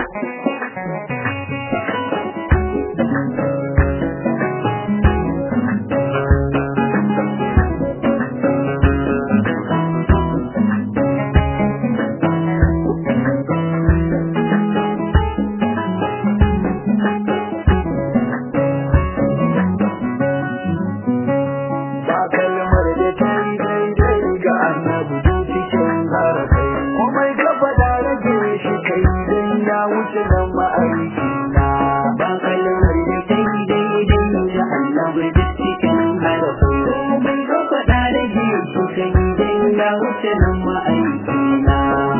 ba kalmar da ta yi daidai ga annabi duk cikin harafai komai ka faɗa rage shi kai dan ya wuce nan ma'aiki na ba kalmar da ta yi daidai da annabi duk cikin harafai komai ka faɗa rage shi kai dan ya wuce nan ma'aiki na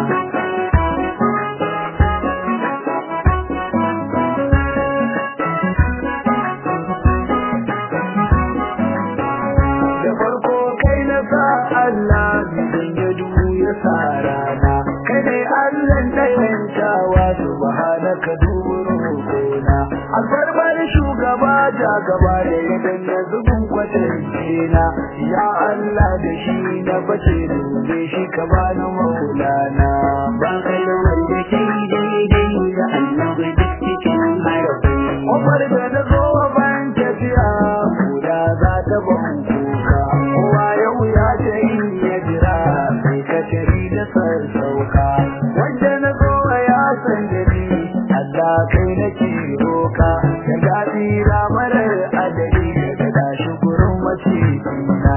da farko kai na sa Allah bidan ya dubu ya sa rana kai ne Allah na yantawa subhanaka dubu roƙona albarbar shugaba ja gaba da yadan ya zubin kwatance na ya Allah da shi na bace dube shi ka bani maulana ba kalmar da ta yi daidai da annabi duk cikin harafai Umar da na zo ban tafiya guda za ta ban kuka kowa yau ya ta yi ya jira sai ka tari da sassauka wanda na zo ya san da ni Allah kai nake roka da daɗi marar adadi da tashi gurin mace na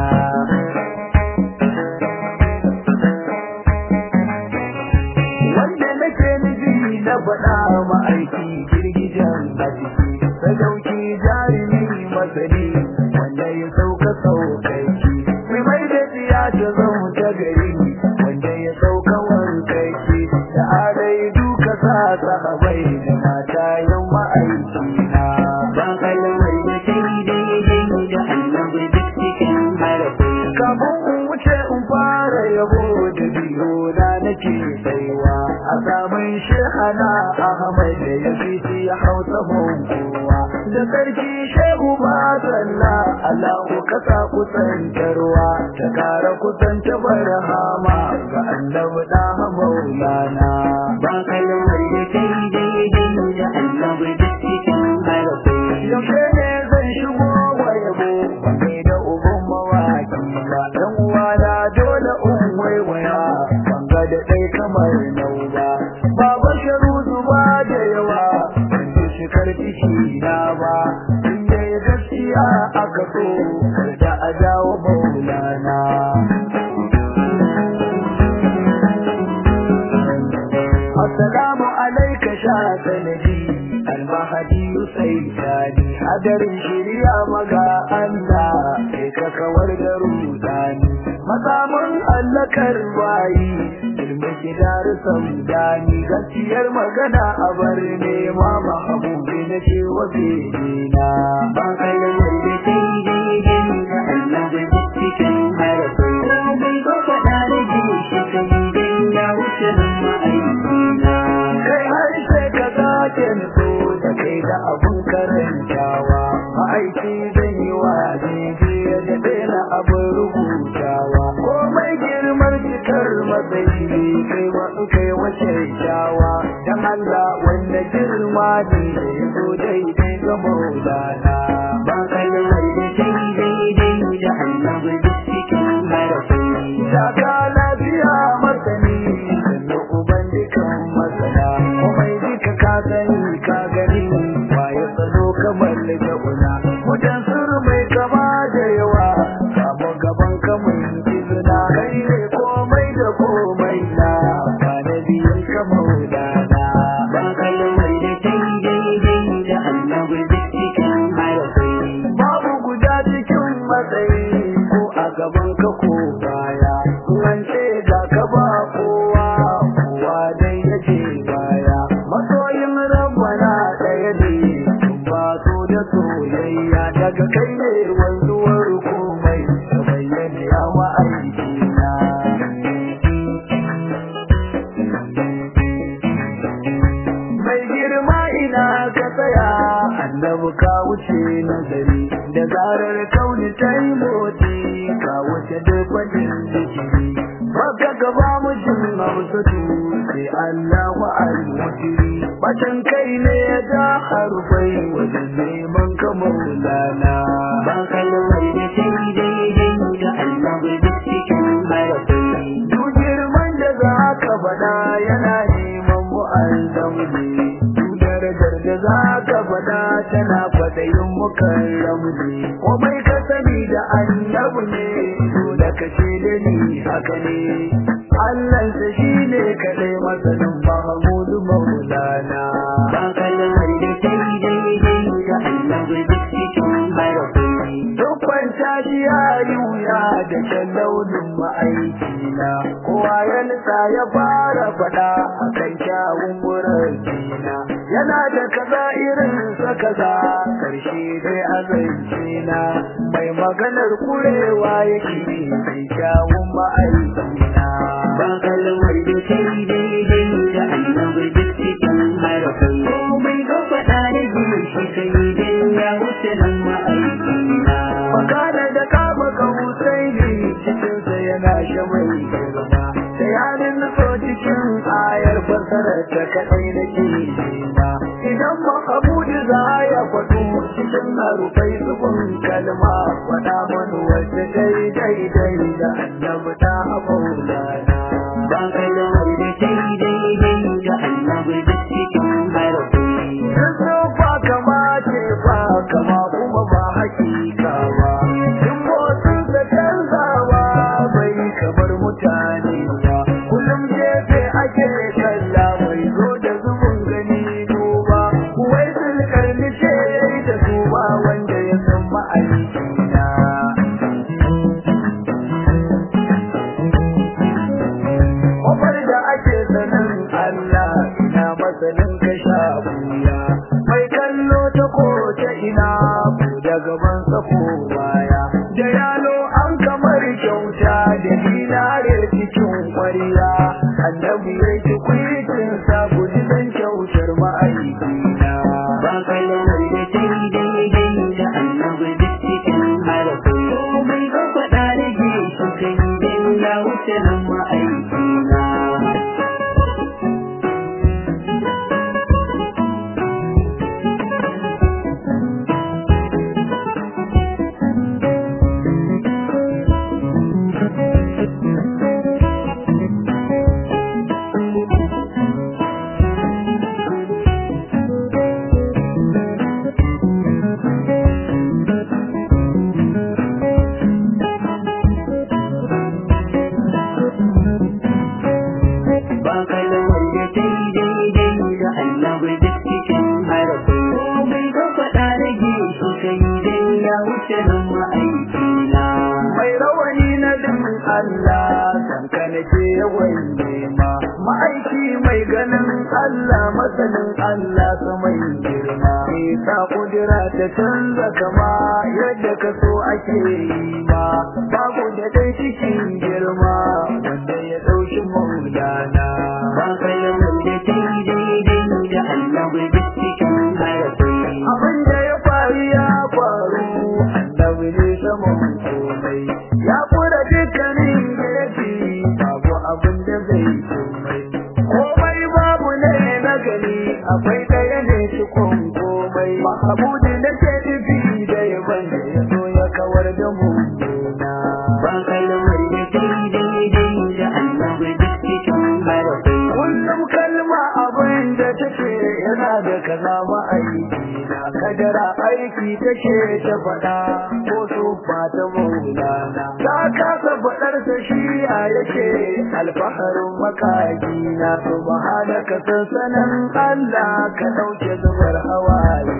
wanda nake nufi na faɗa ma'aiki girgijen a ciki sadauki jarumi masani wanda ya sauka saukaki mai mai da tsiya ta zama ta gari wanda ya sauka wankaki da alai duka sa sahabai da mata yan ma'aiki na ba kalmar da ta yi daidai da annabi duk cikin harafai kafin in wuce in fara yabo da biyo na nake saiwa a samun shehana ahmad da ya fi ya hausa kowa da sarki shehu ba salla allahu kasa kusantarwa ta kara kusanta barhama ga annabi da maulana ba kalmar da ta yi daidai da annabi duk cikin harafai yaushe ne zan shigo wa yabo bai da uban mawaki ba dan uwana dole in waiwaya ban ga da dai kamar nau ba baba sharu zuba da yawa ban ji shi karfi shi na ba in dai gaskiya aka so kar da a dawo maulana Assalamu alaika sha sanadi almahadi saitani hadarin shirya maga Allah sai ka kawar da rudani mazamun allakar bayi ilmi gidar saudani gaskiyar magana a bar nema mahabubi na ce wa na ba kalmar da ta yi daidai da annabi duk cikin harafai komai ka faɗa rage shi kai dan ya wuce nan ma'aiki na kai har sai ka sake nutso da kai da abun karantawa ma'aiki zan yi wa jeje da daina abin rubutawa komai girmar cikar matsayi kai wa kai wace kyawa dan Allah wanda girma ne da ya zo daidai ga maulana ba kalmar da ta yi daidai da annabi duk cikin harafai Shaka lafiya masani sannan uban dukan masana komai duka ka sani ka gani waye tsaro kamar da una mutan suru mai kama da yawa samu gaban kamar izina kai ne komai da komai na ba na biyan kamar dana ba kalmar da ta yi daidai da annabi duk cikin harafai babu guda cikin matsayi ko a gaban ka ko baya an ce ga ka ba kowa kowa dai yake baya masoyin rabbana ɗaya ne ba so da soyayya daga kai ne wanzuwar komai da bayyana ya ma'aiki na mai girma ina ka tsaya annabi ka wuce nazari da zarar kauni ta yi motsi ka wuce duk wani zikiri baka gaba mutum hausatu sai Allah wa al-mutiri bata arufai wajen neman ka maulana ba kalmar da ta yi daidai da annabi duk cikin harafai duk girman da za ka faɗa yana neman mu'azzam ne duk darajar da za ka faɗa tana kwaɗayin mukarram ne komai ka sani da annabi ne dole ka ce da ni haka ne Allahnsa shi ne kaɗai masanin Mahamudu Maulana. ba kalmar da ta yi daidai da annabi duk cikin harafai Duk kwanta shi ya yi wuya da kyan launin ma'aikina, kowa ya nisa ya fara faɗa a kan kyawun murarkina. Yana da kaza irin sa kaza, ƙarshe dai a zancina, mai maganar kurewa yake mai kyawun ma'aikina. ba kalmar da ta yi daidai da annabi duk cikin harafai komai ka faɗa da jin shi ka yi dan ya wuce nan ma'aikina Makana da kama kawusai ne cikinsa yana shamai girma. Da yanin nufo cikin ayar fasarar ta kaɗai da ke nema. Idan Mahamudu za ya faɗo cikin harufai zubin kalma faɗa mana wacce daidai dai da annabi ta maulana. ba kalmar da ta yi daidai da annabi duk cikin harafai Duk ba kama ce ba kama kuma ba hakika ba. Duk motsin da canzawa bai kamar mutane ba. Kullum gefe ake kalla bai zo da zubin gani duba. Kuwai sulkar nice da su ba wanda ya san ma'aikina. Kofar da ake sanin Allah ina masanin ka sha buya. Mai kallo ta ko ta ina ku da gaban sa ko baya. Da yalo an kamar kyauta da dinare cikin kwariya. Annabi ya ci kwicin sa guji dan kyautar ma'aikina. ba kalmar da ta yi daidai da annabi duk cikin harafai komai ka faɗa da jin shi ka yi dan ya wuce nan ma'aikina ba kalmar da ta yi daidai da annabi duk cikin harafai komai ka faɗa da jin shi ka yi dan ya wuce nan ma'aikina mai rawani na din Allah san ka nake yawan nema ma'aiki mai ganin Allah masanin Allah sa mai girma me sa kudura ta canza kama yadda ka so ake yi ma babu da dai cikin girma wanda ya dauki maulana ba kalmar da ta yi daidai da annabi duk cikin harafai abin da ya faru ya faru annabi ne saman komai ya kura dukkanin gefe babu abin da zai komai komai babu ne na gani akwai ɗaya ne cikon komai mahabudi na ke nufi da yaban da ya so ya kawar da mummuna ba kalmar da ta yi daidai da annabi duk cikin harafai kullum kalma abin da take yana da kaza ma'aiki na kadara aiki take ta faɗa ko su fata maulana ta kasa faɗar ta shi a yake alfaharin makaki na subhanaka sansanin Allah ka ɗauke zubar hawaye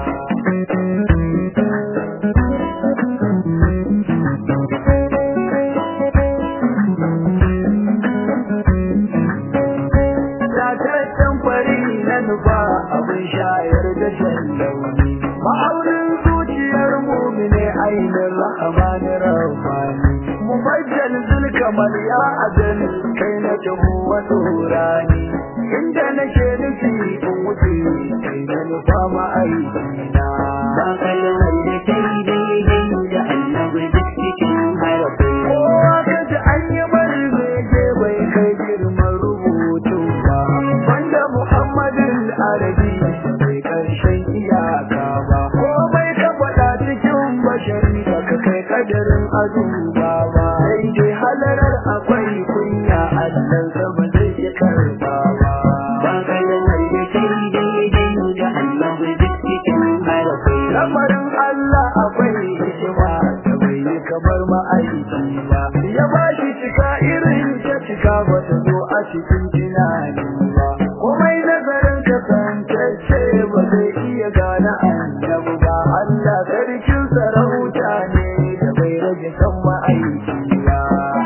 Tataccen fari na nufa abin shayar da shan launi. Ma'aunin zuciyar mumine ainihin rahamanin rahmani. Mubajjal zulkamar ya ajal kai na jahu wa turani. Inda nake nufi in wuce kai na nufa ma'aikina. ba kalmar da ta yi daidai da annabi duk cikin harafai Kowa kaji an yi bari zai bai kai girman rubutu ba. Banda Muhammadin Arabi bai karshen a duba ba sai dai halarar akwai kunya Allah sama zai ya karba ba ba kalmar da ta yi daidai da Allah duk cikin harafai lamarin Allah akwai hikima da bai yi kamar ma'aiki ba ya ba shi cika irin ta cika ba ta zo a cikin tunani ba komai nazarin kasantacce ba zai iya gane annabi ba Allah sarkin sarauta ne da bai rage kan ma'aiki ba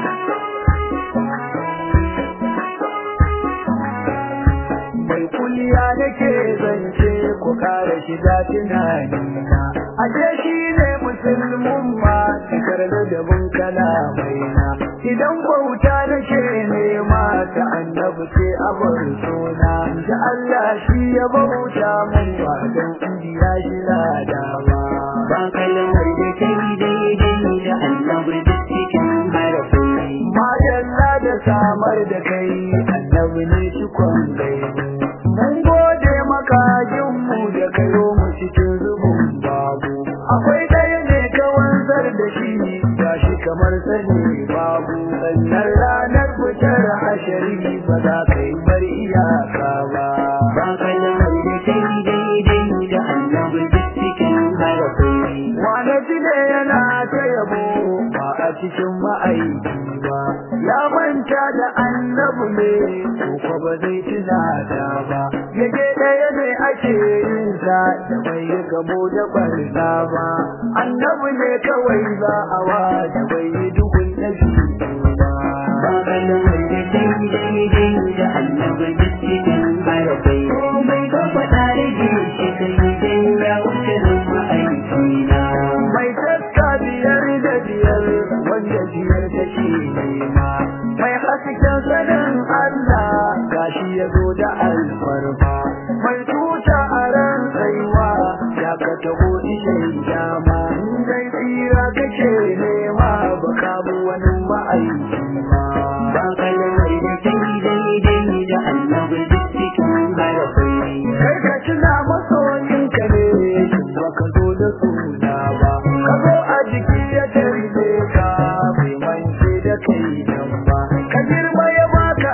mai kuliya nake zance ku kara shiga tunanina ashe shi ne musulmin ma cikar ladabin kalamai na idan bauta nake nema ta annabi ce a bar suna da Allah shi ya bauta mun ba don indiya shi lada ba ba kalmar da ta yi daidai da Allah duk cikin harafai Madalla da samar da kai annabi ne shi kwangai mun gode maka mu da kayo mu cikin zubin babu akwai ɗaya ne ka wanzar da shi gashi kamar sani babu sannan ranar fitar hashari ba za ka yi bar iyaka ba ba kalmar da ta yi daidai da Allah duk cikin harafai Wane ne yana ta yabo ba a cikin ma'aiki ba, ya manta da annabu ne, ko ba zai tuna da ba, yake ɗaya ne ake yin sa da bai yi gamo da barna ba, annabu ne kawai za a wa da bai yi dukun na ba. ba kalmar da ta yi daidai da Allah duk cikin harafai komai ka faɗa da shi kai dai ya wuce nan ma'aiki na mai taska biyar da biyar wanda biyar ta ce nema mai hasken sanin Allah gashi ya zo da alfarma mai tuta a ran tsaiwa ya ka taho ishin dama dai tsira kake nema ba ka bu wani ma'aiki ba ba kalmar da ta yi daidai da Allah duk cikin harafai kai ka tuna masoyinka ne ba ka zo da suna ba ka zo a jiki ya tarbe ka bai mance da kai nan ba ka girma ya baka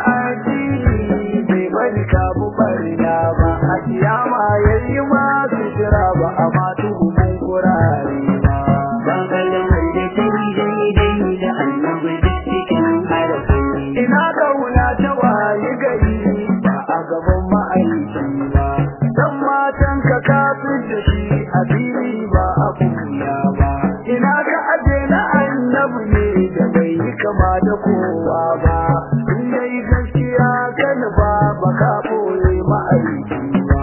addini bai bari ka bu barna ba a kiyama yayi ma sutura ba a ma tuhumin kurare ba ba kalmar da ta yi daidai da Allah duk cikin harafai ina kauna ta waye gari ba a gaban ma'aiki ba dan matan ka kafin da shi a fili ba a kuya ba ina ka aje na annabi ne da bai yi kama da kowa ba in dai gaskiya kan ba ba ka boye ma'aiki ba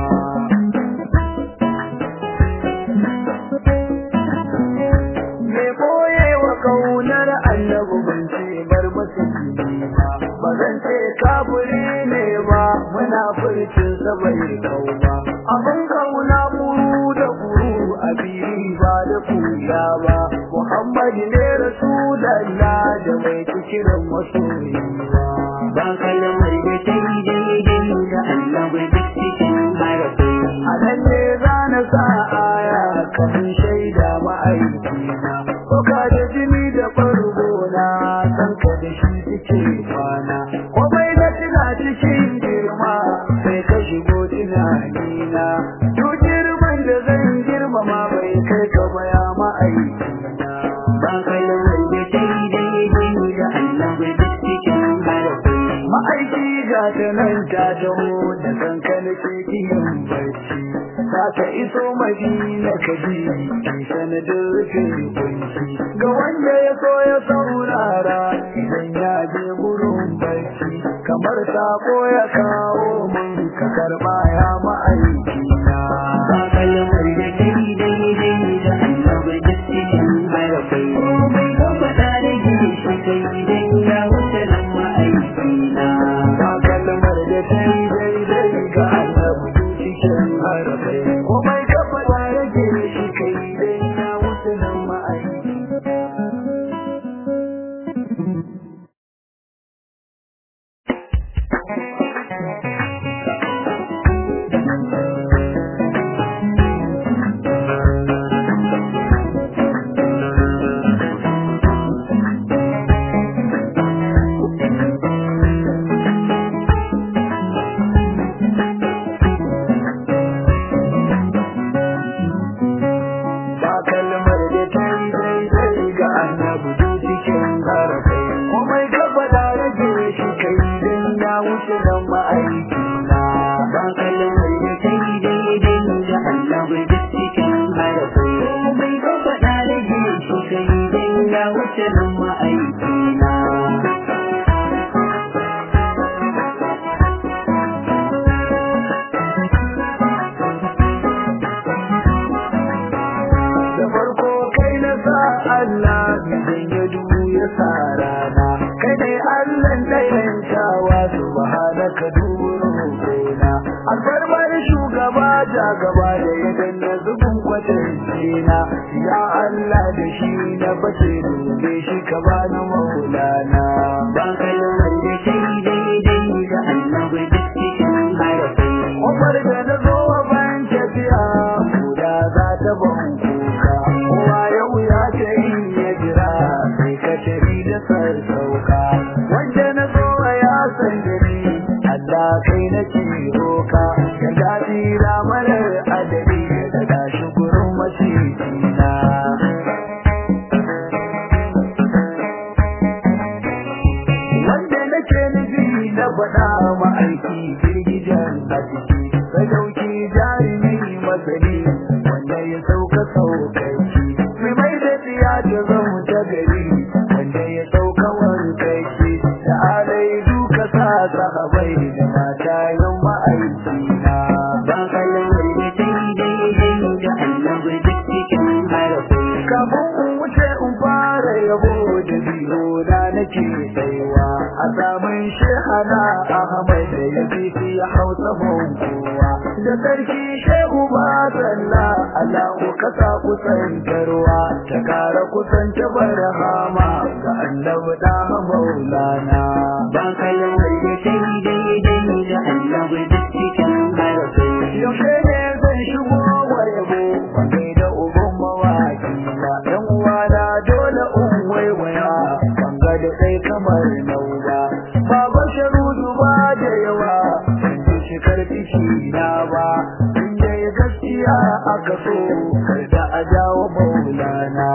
me boye wa kaunar annabi ban ce bar musulmi ba ba zan ce kafiri ne ba muna furcin sa bai kau ba abin kauna buru da buru a fili ba da kuya ba muhammad ne rasulallah da mai kiran masoyi ba ba kalmar da ta yi daidai da Allah duk cikin harafai a nan ne za na sa aya kafin shaida ma'aikina ko ka da jini da farko na san ka da shi suke kwana komai na tuna cikin girma sai ka shigo tunanina duk girman da zan girmama bai kai ka baya ma'aikina ba kalmar da ta yi daidai da Allah duk cikin harafai ma'aiki ga ta nan ta taho da kankan cikin barci za ta iso madina ka ji ki sanadin rufe kunci ga wanda ya so ya saurara idan ya je gurin barci kamar sako ya kawo mun ka karba ya ma'aiki na ba kalmar da ta yi daidai da Allah duk cikin harafai komai ka faɗa da shi kai dai ya wuce nan ma'aiki na ba kalmar da ta yi daidai ga annabi cikin harafai komai ka faɗa rage shi kai dai ya wuce nan ma'aiki ja gaba da ya danna zubin kwatanci na ya Allah da shi na bace dube shi ka bani maulana ba kalmar da ta yi daidai da annabi duk cikin harafai Umar da na zo wa bayan tafiya guda za ta ban kuka kowa yau ya ce in ya jira sai ka tafi da sassauka wanda na zo wa ya san da ni Allah kai na ci roka ka daɗi ramalar adadi da tashi gurin macicina wanda nake nufi na faɗa ma'aiki girgijen a ciki sadauki jarumi masani wanda ya sauka saukaici mai mai da tsiya ta zama ta gari wanda ya sauka wankaici da alai duka sa sahabai da mata yan ma'aiki na ba kalmar da ta yi daidai da annabi duk cikin harafai kafin in wuce in fara yabo da biyo na nake tsayuwa a samun shehana ahmad da ya fi ya hausa kowa da sarki shehu ba salla allahu kasa kusantarwa ta kara kusanta barhama ga annabi da maulana ba kalmar da ta yi daidai da annabi duk cikin harafai yaushe ne zan shigo wa yabo wanda da uban mawaki ba ɗan uwana dole in waiwaya banga da kai kamar nauba baba sharudu ba da yawa ban ji shi karfi shi na ba in dai gaskiya aka so kar da a jawo maulana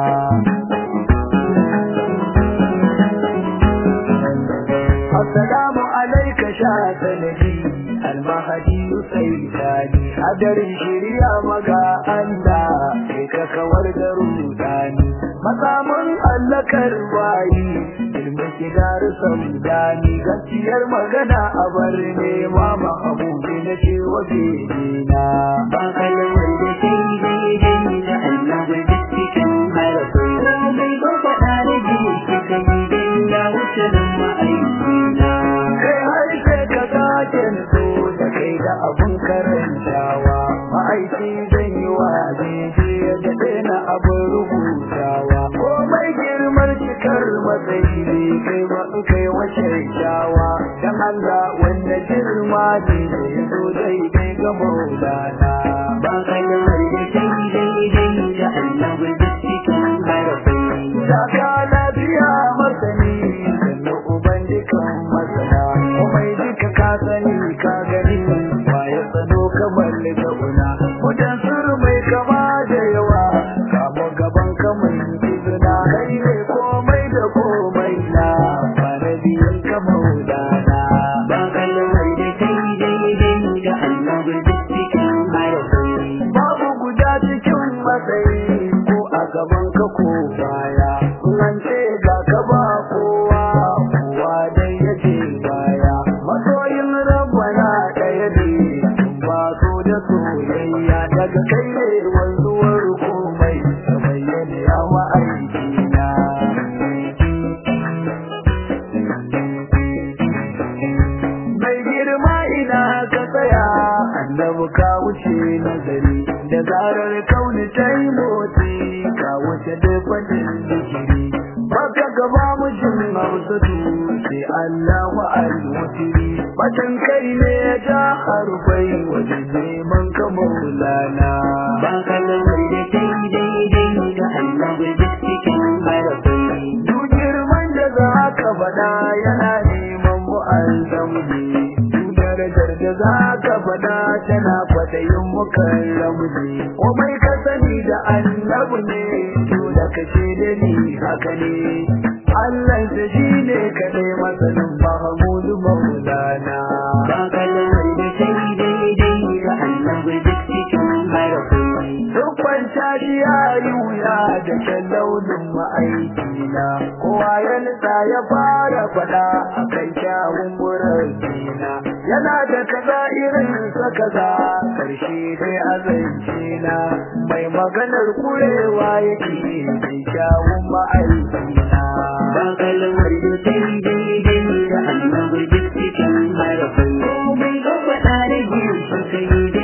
Assalamu alaika sha sanadi almahadi saitani hadarin shirya maga Allah sai ka kawar da rudani makaman allakar bayi ilmin kidar samdani gaskiyar magana a bar nema mahabubi na ce wa na ba kalmar da ta yi daidai da annabi duk cikin harafai komai ba faɗa da ji shi kan yi dai ya wuce nan ma'aikina kai har sai ka sake nutso da kai da abun karantawa ma'aiki zan yi wa daidai da daina abin rubutawa komai girmar cikar matsayi ne kai ma in kai wace kyawa dan Allah wanda girma ne da ya zo daidai ga maulana ba kalmar da ta yi daidai da annabi duk cikin harafai Saka lafiya masani sannan uban dukan masana komai duka ka sani ka gani ba ya tsano kamar da una mutan suru mai kama da yawa kamo gaban kamar izina kai ne komai da komai na ba na biyan ka maulana ba kalmar da ta yi daidai da annabi duk cikin harafai babu guda cikin matsayi ko a gaban ka ko baya an ce ga ka ba kowa kowa dai yake baya masoyin rabbana ɗaya ne ba so da soyayya daga kai ne wanzuwar komai da bayyana yawa aikina mai girma ina ka tsaya annabi ka wuce nazari da zarar kauni ta yi motsi ka wuce dafanin zikiri baka gaba mujin hausatu sai Allah wa al-mutiri batan kai ne ya ja harfai wajen neman ka maulana ba kalmar da ta yi daidai da annabi duk cikin harafai duk girman da za ka faɗa yana neman mu'azzam ne duk darajar da za ka faɗa tana kwaɗayin mukarramu ne komai ka sani da annabu ne to da ka ce da ni haka ne Allah ta shi ne kaɗai masanin Mahamudu Maulana. ba kalmar da ta yi daidai da annabi duk cikin harafai Dukkan tashi ya yi wuya da kyan launin ma'aikina, kowa ya nutsa ya fara faɗa a kan kyawun murarkina. Yana da kaza irin sa kaza, ƙarshe dai azancina, mai maganar kurewa yake mai kyawun ma'aikina. ba kalmar da ta yi daidai da annabi duk cikin harafai komai ba faɗa da ji shi kan yi dai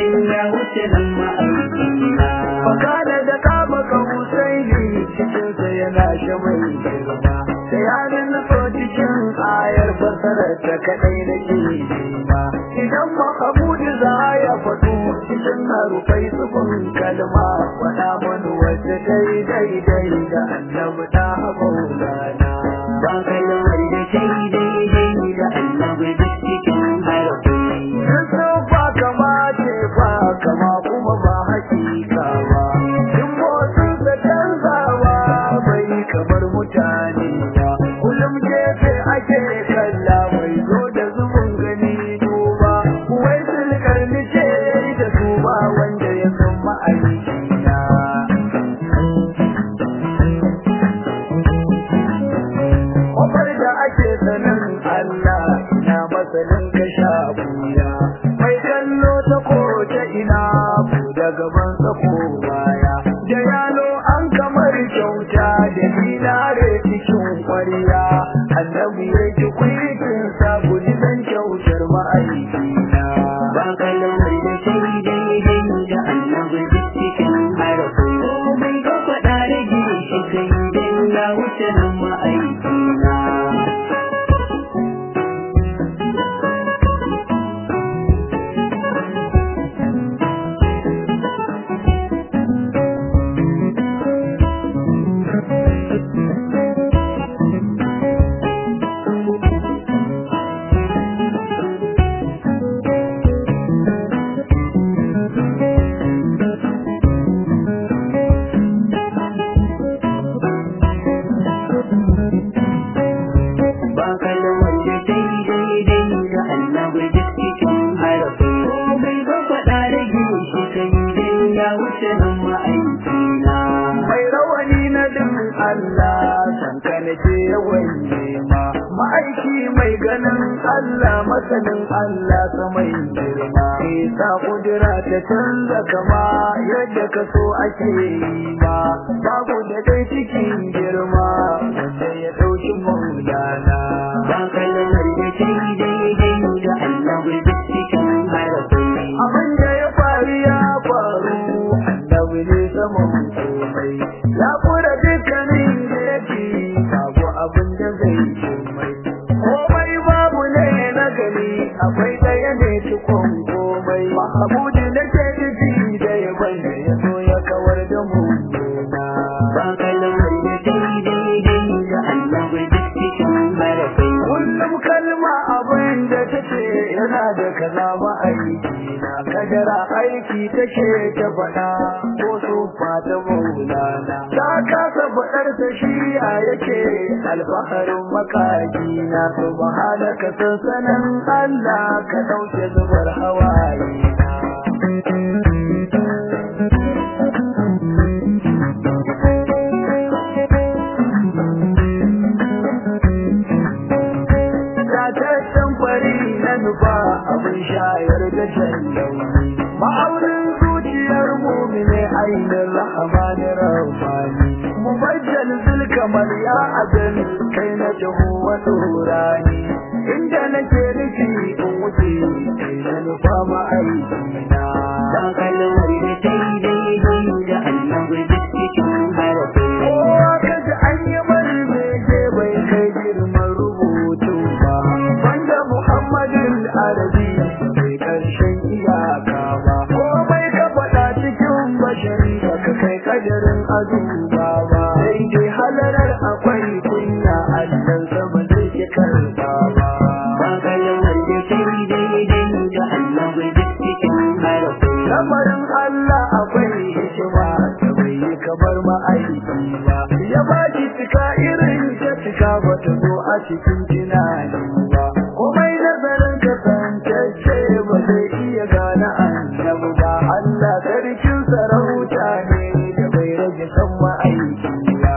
dan ya wuce nan ma'aikina Fakada da kama ka Husaini cikinsa yana shamai girma. Da yanin nufo cikin ayar fasarar ta kaɗai da ke nema. Idan Mahamudu za ya faɗo cikin harufai tsubin kalma. Faɗa mani wacce ta yi daidai da annabi ta maulana. ba kalmar da ta yi daidai da annabi duk cikin harafai Yusuf ba kama ce ba kama kuma ba hakika ba. In motsin da canzawa bai kamar mutane ba. Kullum gefe ake kalla mai zo da zubin gani duba. Wai sulkar ni ce da su ba wanda ya san ma'aikina. Kofar da ake sanin Allah ina masanin ka sha buya. Mai kallo ta ko ta ina ku da gaban sa ko baya. Da yalo an kamar kyauta da dinare cikin kwariya. Annabi ya ji kwitin sa guji dan kyautar ma'aikina. ba kalmar da ta yi daidai da annabi duk cikin harafai komai ka faɗa rage shi kai dan ya wuce nan ma'aikina ba kalmar da ta yi daidai da annabi duk cikin harafai komai ka faɗa rage shi kai dan ya wuce nan ma'aikina mai rawani na din Allah sanka na ce yawan nema ma'aiki mai ganin Allah masanin Allah samai girma sa kudura ta canza kama yadda ka so ake yi ma babu da dai cikin girma wanda ya ɗauki maulana ba kalmar da ta yi daidai da annabi duk cikin harafai abin da ya faru ya faru annabi ne saman komai ya kura dukkanin da yake babu abin da zai komai komai babu ne na gani akwai daya ne cikon komai mahamudu na ke nufi da ya bane ya so ya kawar da mu ba kalmar da ta yi daidai da annabi duk cikin harafai kullum kalma abin da take yana da kaza ba aiki na kadara aiki take ta faɗa ko su fata maulana ta kasa faɗar ta shi a yake alfaharin makaji na subhanaka sansanin Allah ka ɗauke zubar hawaye na Tataccen fari na nufa abin shayar da shan launi. Ma'aurin zuciyar mumine ainihin rahamanin rahmani. Mubajjal zulkamar ya ajal kai na jahu wa turani. Inda nake nufi in wuce kai na nufa ma'aikina. ba kalmar da ta yi daidai da annabi duk cikin harafai Kowa kaji an yi mani bege bai kai girman rubutu ba. Wanda Muhammadin Arabi bai karshen iyaka ba. Komai ka faɗa cikin bashari baka kai kadarin azuba ba. Sai dai halarar akwai kunya Allah sama zai ki karba ba. ba kalmar da ta yi daidai da annabi duk cikin harafai Lamarin Allah akwai hikima da bai yi kamar ma'aiki ba. Ya ba shi cika irin ta cika ba ta zo a cikin tunani ba. Komai nazarin kasantacce ba zai iya gane annabi ba. Allah sarkin sarauta ne da bai rage kan ma'aiki ba.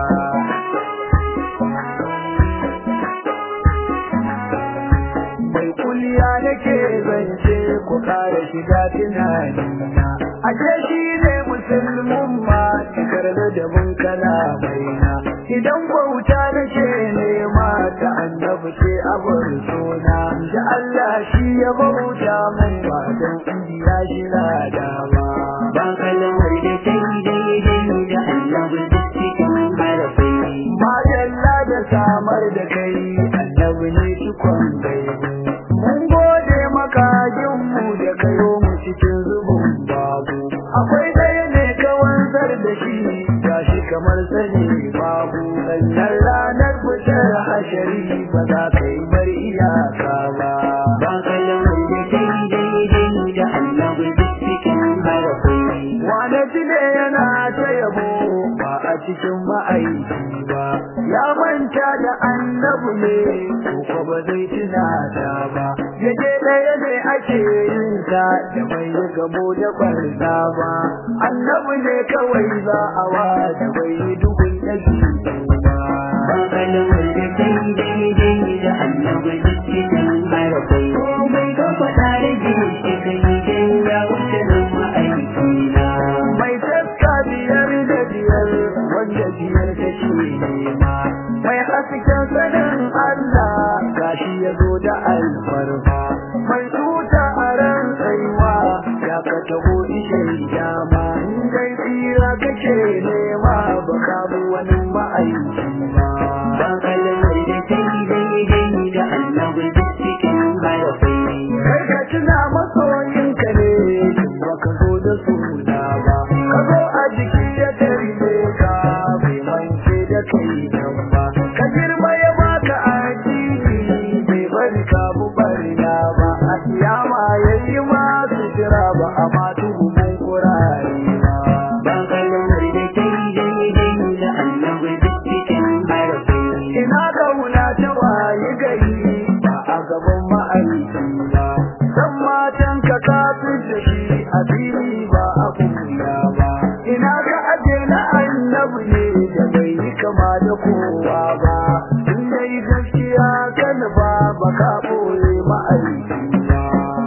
mai kuliya nake zance ku kare shiga tunanina ashe shi ne musulmin ma cikar da dabin kalamaina idan bauta nake nema ta annabi ce abin suna da Allah shi ya bauta mun ba don ya shira dama ba kalmar da ta yi daidai da annabi duk cikin harafai Madalla da samar da kai annabi ne cikon gaibu. Mun gode maka mu da kayo mu cikin zubin babu. Akwai ɗaya ne ka wanzar da shi gashi kamar sani babu. Sannan ranar fitar hashari ba za ka yi bar iyaka ba. ba kalmar da ta yi daidai da annabi duk cikin harafai Wane jile yana ta yabo ba a cikin ma'aiki ba, ya manta da annabu ne, ko ba zai tuna ta ba. Yaje ɗaya ne ake yin ta da bai yi gamo da barna ba, annabu ne kawai za a wa da bai yi duhun ɗaji ba. ba kalmar da ta yi daidai da annabi duk cikin harafai komai ka faɗa da jini shi ka yi dan ya wuce nan ma'aiki na mai taska biyar da biyar wanda biyar ta ce nema mai hasken sanin Allah gashi ya zo da alfarma mai tuta a ran tsaiwa ya ka taho ishe dama in dai tsira kake nema ba ka bi wani ma'aiki ba ba kalmar da ta yi daidai da annabi duk cikin harafai kai ka tuna masoyinka ne ba ka zo da suna ba ka zo a jiki ya tarbe ka bai mance da kai nan ba ka girma ya baka addini bai bari ka bu barna ba a kiyama yayi ma sutura ba a ma tuhumin kurare ba ba kalmar da ta yi daidai da annabi duk cikin harafai ina kauna ta waye gari ba a gaban ma'aiki ba san matan ka kafin da shi a fili ba a kuya ba ina ka aje na annabi ne da bai yi kama da kowa ba in dai gaskiya kan ba ba ka boye ma'aiki ba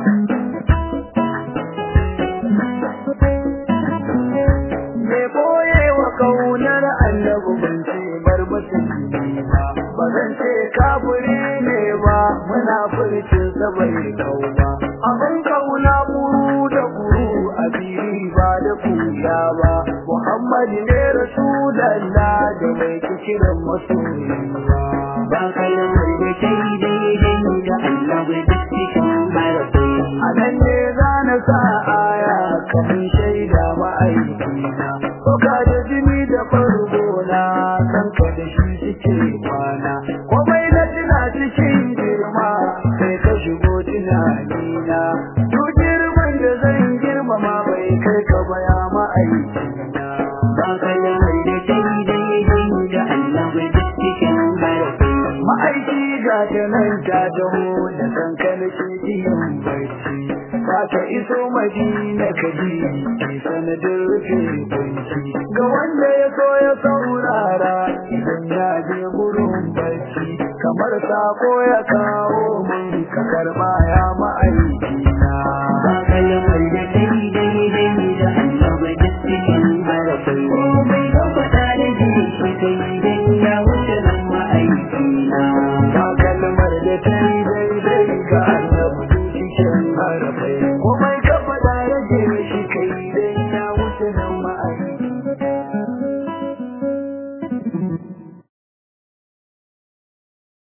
me boye wa kaunar annabi ban ce bar musulmi ba ba zan ce kafiri ne ba muna furcin sa bai kau ba abin kauna buru da buru a fili ba da kuya ba muhammad ne rasulallah da mai kiran masoyi ba ba kalmar da ta yi daidai da annabi duk cikin harafai a nan ne za na sa aya kafin shaida ma'aikina Soka da jini da farko na san ka da shi suke kwana komai na tuna cikin girma sai ka shigo tunanina duk girman da zan girmama bai kai ka baya ma'aikina ba kalmar da ta yi daidai da annabi duk cikin harafai ma'aiki ga ta nan ta taho da kankan yin barci za ta iso madina ka ji ke sanadin rufe kunci ga wanda ya so ya saurara idan ya je gurin barci kamar sako ya kawo mun ka karba ya ma'aiki